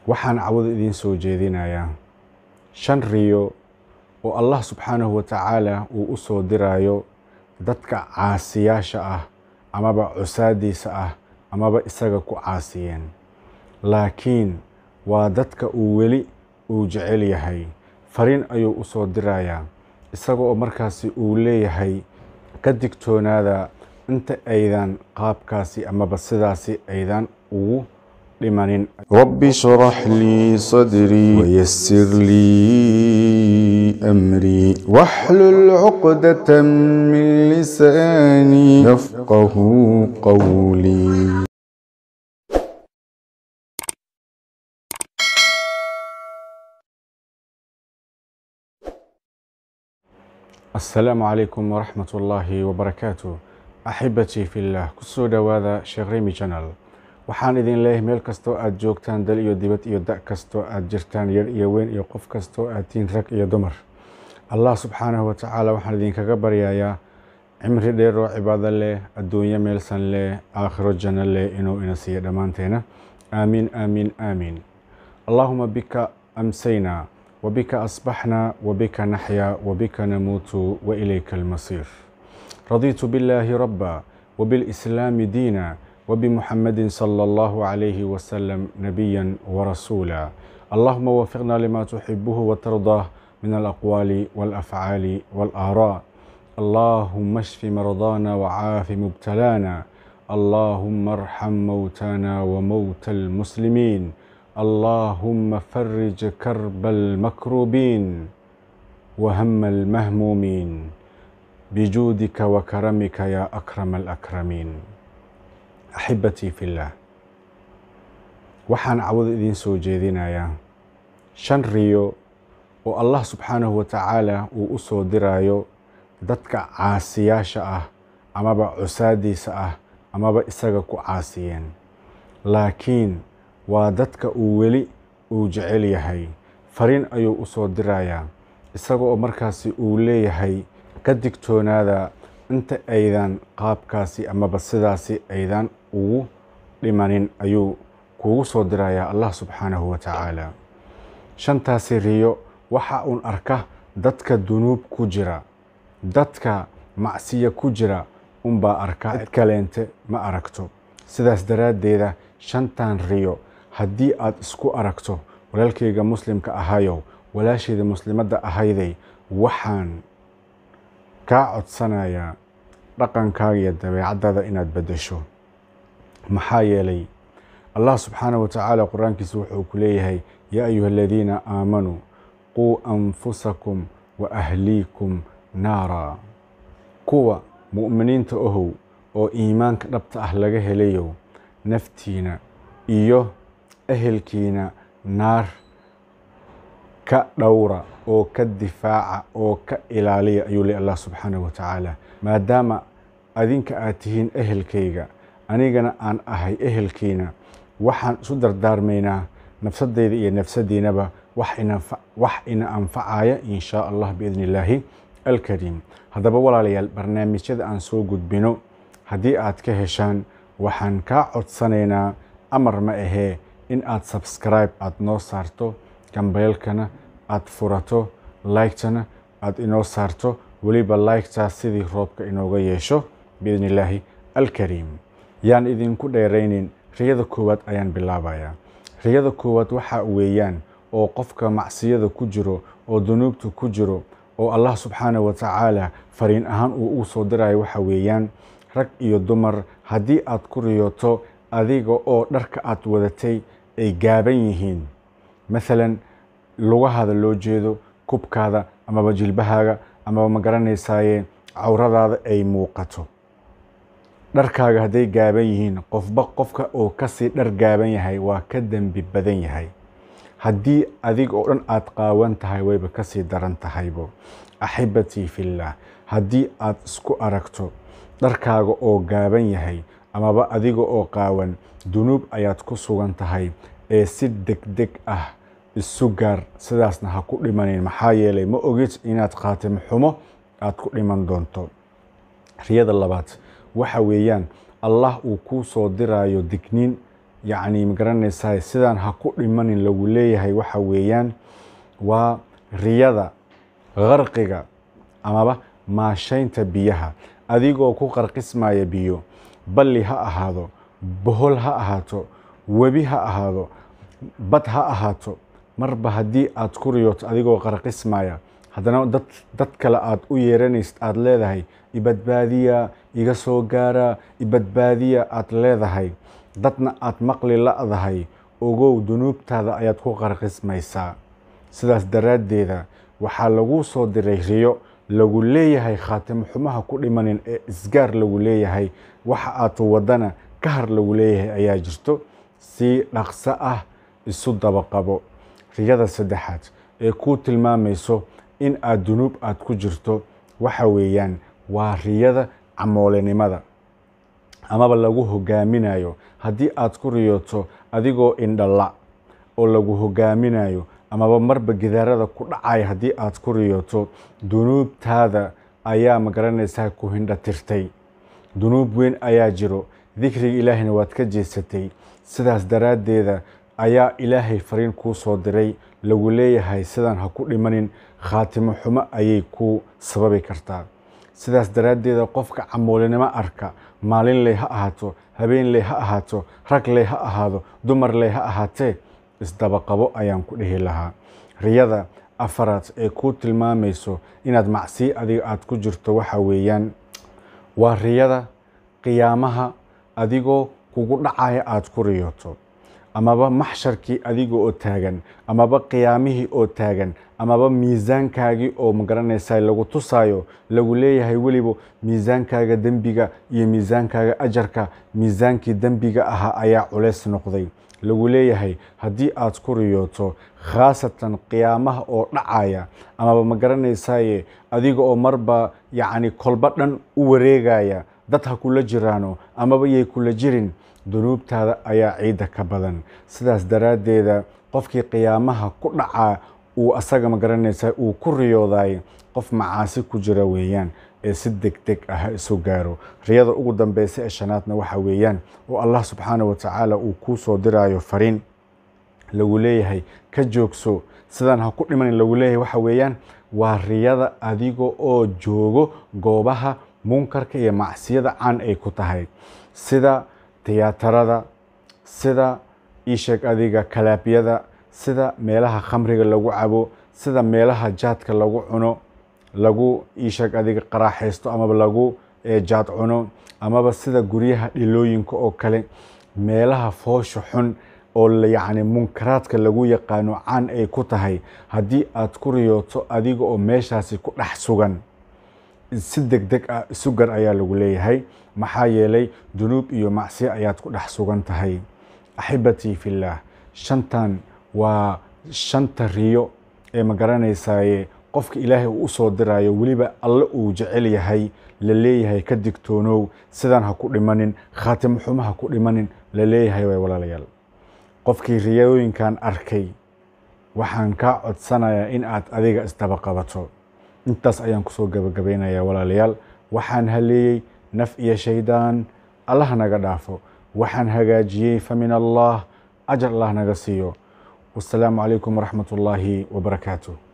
waxaan cawada idiin soo jeedinayaa shan riyo oo allah subxaanahu wa tacaala uu u soo diraayo dadka caasiyaasha ah amaba cusaadiisa ah amaba isaga ku caasiyeen laakiin waa dadka uu weli uu jecel yahay fariin ayuu u soo dirayaa isaga oo markaasi uu leeyahay ka digtoonaada inta aydan qaabkaasi amaba sidaasi aydan ugu dhimanin رب اشرح لي صدري ويسر لي أمري واحلل عقدة من لساني يفقه قولي asalaamu calaykum waraxmat ullaahi wabarakaatu axibatii fillah kusoo dhowaada sheekh remi janal waxaan idin leeyahay meel kastoo aad joogtaan dal iyo dibad iyo da' kastoo aad jirtaan yar iyo weyn iyo qof kastoo aad tihiin rag iyo dumar allah subxaanahu wa tacaala waxaan idinkaga baryayaa cimri dheer oo cibaado leh adduunyo meelsan leh aakhiro janno leh inuu ina siiyo dhammaanteena aamiin aamiin aamiin allaahuma bika amsaynaa وبك أصبحنا وبك نحيا وبك نموت وإليك المصير رضيت بالله ربا وبالإسلام دينا وبمحمد صلى الله عليه وسلم نبيا ورسولا اللهم وفقنا لما تحبه وترضاه من الأقوال والأفعال والآراء اللهم اشف مرضانا وعاف مبتلانا اللهم ارحم موتانا وموتى المسلمين اللهم فرج كرب المكروبين وهم المهمومين بجودك وكرمك يا أكرم الأكرمين أحبتي في الله waxaan cawada idiin soo jeedinayaa shan riyo oo allah subxaanahu wa tacaala uu u soo diraayo dadka caasiyaasha ah amaba cusaadiisa ah amaba isaga ku caasiyeen laakiin waa dadka uu weli uu jecel yahay fariin ayuu u soo dirayaa isaga oo markaasi uu leeyahay ka digtoonaada inta aydan qaabkaasi amaba sidaasi aydan ugu dhimanin ayuu kuugu soo dirayaa allah subxaanahu wa tacaala shantaasi riyo waxa uun arka dadka dunuub ku jira dadka macsiya ku jira unbaa arka cid kaleente ma aragto sidaas daraaddeeda shantan riyo haddii aad isku aragto walaalkayga muslimka ahayow walaashayda muslimadda ahayday waxaan kaa codsanayaa dhaqankaaga iyo dabeecaddaada inaad beddesho maxaa yeelay allah subxaanahu wa tacaala qur-aankiisa wuxuu ku leeyahay yaa ayuha aladiina aamanuu quu anfusakum wa ahliikum naara kuwa mu'miniinta ohow oo iimaanka dhabta ah laga helayow naftiina iyo ehelkiina naar ka dhowra oo ka difaaca oo ka ilaaliya ayuu leh allah subxaanahu wa tacaala maadaama adinka aad tihiin ehelkayga anigana aan ahay ehelkiina waxaan isu dardaarmaynaa nafsadeyda iyo nafsadiinaba wax ina anfacaya in shaa allah biidni illaahi alkariim haddaba walaalayaal barnaamijyada aan soo gudbino haddii aad ka heshaan waxaan kaa codsanaynaa amar ma ahee in aad subscribe aad noo saarto gambeelkana aad furato laygtana aad inoo saarto weliba laygtaa sidii roobka inooga yeesho biidni illaahi alkariim yaan idinku dheeraynin riyada koowaad ayaan bilaabayaa riyada koowaad waxa weeyaan oo qofka macsiyada ku jiro oo dunuubta ku jiro oo allah subxaanahu wa tacaala fariin ahaan uu ugu soo dirayo waxa weeyaan rag iyo dumar haddii aad ku riyooto adiga oo dharka aad wadatay ay gaaban yihiin maalan lugahaada loo jeedo kubkaada amaba jilbahaaga amaba ma garanaysaaye cawradaada ay muuqato dharkaaga hadday gaaban yihiin qofba qofka oo kasii dhar gaaban yahay waa ka dembi badan yahay haddii adiga oo dhan aad qaawan tahay wayba kasii daran tahaybo axibatii fillaah haddii aad isku aragto dharkaaga oo gaaban yahay amaba adiga oo qaawan dunuub ayaad ku sugan tahay ee si degdeg ah isu gaar sidaasna ha ku dhimanin maxaa yeelay ma ogid inaad khaatim xumo aad ku dhiman doonto riyada labaad waxa weeyaan allah uu kuu soo diraayo digniin yacni magaranaysaa sidaan ha ku dhimanin lagu leeyahay waxa weeyaan waa riyada qarqiga amaba maashaynta biyaha adigoo ku qarqismaya biyo balli ha ahaado bohol ha ahaato webi ha ahaado bad ha ahaato marba haddii aad ku riyooto adigoo qarqismaya haddana dad dad kale aad u yeeranaysid aada leedahay ibadbaadiya iga soo gaara ibadbaadiya aad leedahay dadna aad maqli la'dahay ogow dunuubtaada ayaad ku qarqismaysaa sidaas daraaddeeda waxaa lagu soo diray riyo lagu leeyahay khaatimo xumaha ku dhimanin ee isgaar lagu leeyahay waxa aad wadana ka har lagu leeyahay ayaa jirto si dhaqso ah isu dabaqabo riyada saddexaad ee kuu tilmaamayso in aad dunuub aad ku jirto waxa weeyaan waa riyada camoolenimada amaba lagu hogaaminayo haddii aad ku riyooto adigoo indhala oo lagu hogaaminayo amaba marba gidaarada ku dhacaya haddii aad ku riyooto dunuubtaada ayaa magaranaysaa ku hindha tirtay dunuub weyn ayaa jiro dikriga ilaahayna waad ka jeesatay sidaas daraaddeeda ayaa ilaahay fariin kuu soo diray lagu leeyahay sidaan ha ku dhimanin khaatimo xumo ayay ku sababi kartaa sidaas daraaddeeda qofka camoolinimo arka maalin ley ha ahaato habeen ley ha ahaato rag ley ha ahaado dumar ley ha ahaatee isdabaqabo ayaan ku dhihi lahaa riyada afaraad ee kuu tilmaamayso inaad macsiyo adiga aad ku jirto waxa weeyaan waa riyada qiyaamaha adigoo kugu dhacaya aad ku riyooto amaba maxsharkii adiga oo taagan amaba qiyaamihii oo taagan amaba miisaankaagii oo magaranaysaa lagu tusaayo lagu leeyahay weliba miisaankaaga dembiga iyo miisaankaaga ajarka miisaankii dembiga ahaa ayaa culeys noqday lagu leeyahay haddii aad ku riyooto khaasatan qiyaamaha oo dhacaya amaba magaranaysaye adiga oo marba yacni kolba dhan u wareegaya dad ha kula jiraano amaba yay kula jirin dunuubtaada ayaa ciidda ka badan sidaas daraaddeeda qofkii qiyaamaha ku dhacaa uu asaga magaranaysaa uu ku riyooday qof macaasi ku jira weeyaan ee si deg deg ah isu gaaro riyada ugu dambeysa ee shanaadna waxa weeyaan oo allah subxaana wa tacaala uu kuu soo diraayo fariin lagu leeyahay ka joogso sidaan ha ku dhimanin lagu leeyahay waxa weeyaan waa riyada adiga oo joogo goobaha munkarka iyo macsiyada caan ay ku tahay sida tiyaatarada sida iisheeg adiga kalaabyada sida meelaha khamriga lagu cabo sida meelaha jaadka lagu cuno lagu iisheeg adiga qaraaxaysto amaba lagu jaad cuno amaba sida guryaha dhilooyinka oo kale meelaha foosha xun oo yacni munkaraadka lagu yaqaano caan ay ku tahay haddii aad ku riyooto adiga oo meeshaasi ku dhex sugan si deg deg ah isu gar ayaa lagu leeyahay maxaa yeelay dunuub iyo macsiyo ayaad ku dhex sugan tahay axibatii fillaah shantan waa shanta riyo ee magaranaysaye qofka ilaahay uu usoo dirayo weliba alle uu jecel yahay la leeyahay ka digtoonow sidaan ha ku dhimanin khaatimo xumo ha ku dhimanin la leeyahay way walaalayaal qofkii riyooyinkan arkay waxaan kaa codsanayaa in aad adiga isdaba qabato intaas ayaan kusoo gabagabaynayaa walaalayaal waxaan haleeyey naf iyo shaydaan allah naga dhaafo waxaan hagaajiyey fa min allah ajar allah naga siiyo wasalaamu calaykum waraxmat ullaahi wabarakaatu